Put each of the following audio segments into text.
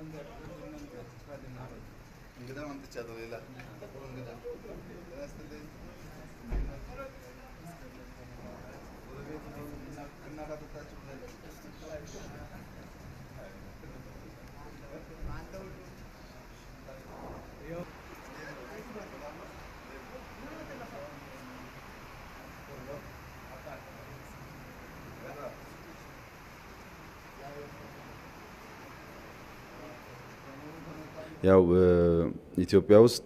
እንግዳ አምጥቻለሁ። ሌላ ጥሩ እንግዳ ጤና ይስጥልኝ። ጎረቤት ነው። እናት አጠጣችሁ ያው ኢትዮጵያ ውስጥ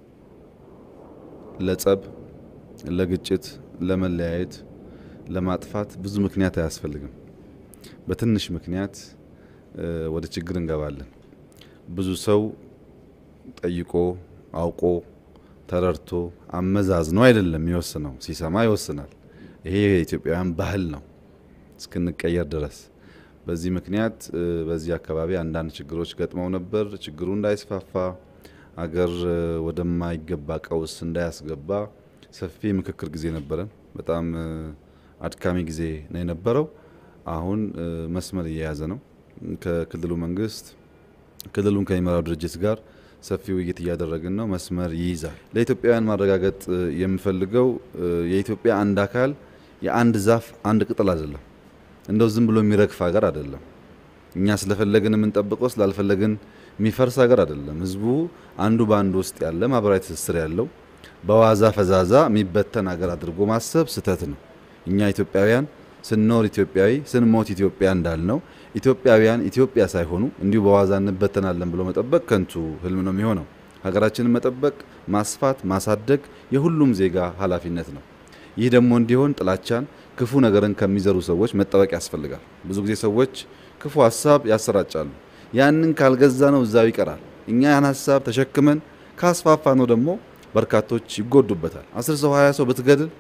ለጸብ፣ ለግጭት፣ ለመለያየት፣ ለማጥፋት ብዙ ምክንያት አያስፈልግም። በትንሽ ምክንያት ወደ ችግር እንገባለን። ብዙ ሰው ጠይቆ አውቆ ተረድቶ አመዛዝኖ አይደለም የሚወስነው፣ ሲሰማ ይወስናል። ይሄ የኢትዮጵያውያን ባህል ነው እስክንቀየር ድረስ። በዚህ ምክንያት በዚህ አካባቢ አንዳንድ ችግሮች ገጥመው ነበር። ችግሩ እንዳይስፋፋ አገር ወደማይገባ ቀውስ እንዳያስገባ ሰፊ ምክክር ጊዜ ነበረን። በጣም አድካሚ ጊዜ ነው የነበረው። አሁን መስመር እየያዘ ነው። ከክልሉ መንግስት ክልሉን ከሚመራው ድርጅት ጋር ሰፊ ውይይት እያደረግን ነው። መስመር ይይዛል። ለኢትዮጵያውያን ማረጋገጥ የምፈልገው የኢትዮጵያ አንድ አካል የአንድ ዛፍ አንድ ቅጠል አይደለም። እንደው ዝም ብሎ የሚረግፍ ሀገር አይደለም። እኛ ስለፈለግን የምንጠብቀው ስላልፈለግን የሚፈርስ ሀገር አይደለም። ህዝቡ አንዱ በአንዱ ውስጥ ያለ ማህበራዊ ትስስር ያለው በዋዛ ፈዛዛ የሚበተን ሀገር አድርጎ ማሰብ ስህተት ነው። እኛ ኢትዮጵያውያን ስንኖር ኢትዮጵያዊ ስንሞት ኢትዮጵያ እንዳልነው ኢትዮጵያውያን ኢትዮጵያ ሳይሆኑ እንዲሁ በዋዛ እንበተናለን ብሎ መጠበቅ ከንቱ ህልም ነው የሚሆነው። ሀገራችንን መጠበቅ፣ ማስፋት፣ ማሳደግ የሁሉም ዜጋ ኃላፊነት ነው። ይህ ደግሞ እንዲሆን ጥላቻን፣ ክፉ ነገርን ከሚዘሩ ሰዎች መጠበቅ ያስፈልጋል። ብዙ ጊዜ ሰዎች ክፉ ሀሳብ ያሰራጫሉ። ያንን ካልገዛ ነው እዛው ይቀራል። እኛ ያን ሀሳብ ተሸክመን ካስፋፋ ነው ደግሞ በርካቶች ይጎዱበታል። አስር ሰው ሀያ ሰው ብትገድል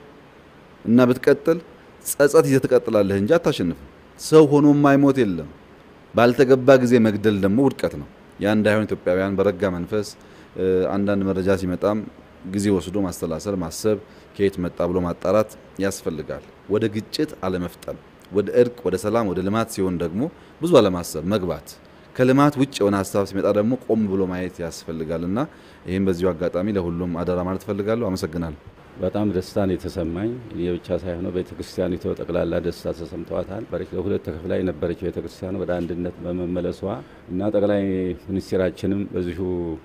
እና ብትቀጥል ጸጸት ይዘህ ትቀጥላለህ እንጂ አታሸንፍም። ሰው ሆኖ የማይሞት የለም። ባልተገባ ጊዜ መግደል ደግሞ ውድቀት ነው። ያ እንዳይሆን ኢትዮጵያውያን በረጋ መንፈስ አንዳንድ መረጃ ሲመጣም ጊዜ ወስዶ ማሰላሰል፣ ማሰብ ከየት መጣ ብሎ ማጣራት ያስፈልጋል። ወደ ግጭት አለመፍጠን፣ ወደ እርቅ፣ ወደ ሰላም፣ ወደ ልማት ሲሆን ደግሞ ብዙ አለማሰብ መግባት ከልማት ውጭ የሆነ ሀሳብ ሲመጣ ደግሞ ቆም ብሎ ማየት ያስፈልጋል እና ይህም በዚሁ አጋጣሚ ለሁሉም አደራ ማለት ፈልጋለሁ። አመሰግናለሁ። በጣም ደስታ ነው የተሰማኝ። እኔ ብቻ ሳይሆን ቤተ ክርስቲያኒቱ ጠቅላላ ደስታ ተሰምተዋታል። ለሁለት ተከፍላ የነበረችው ቤተ ክርስቲያን ወደ አንድነት በመመለሷ እና ጠቅላይ ሚኒስትራችንም በዚሁ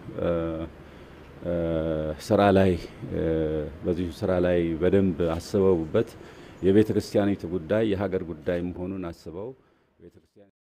ስራ ላይ በዚሁ ስራ ላይ በደንብ አስበውበት የቤተ ክርስቲያኒቱ ጉዳይ የሀገር ጉዳይ መሆኑን አስበው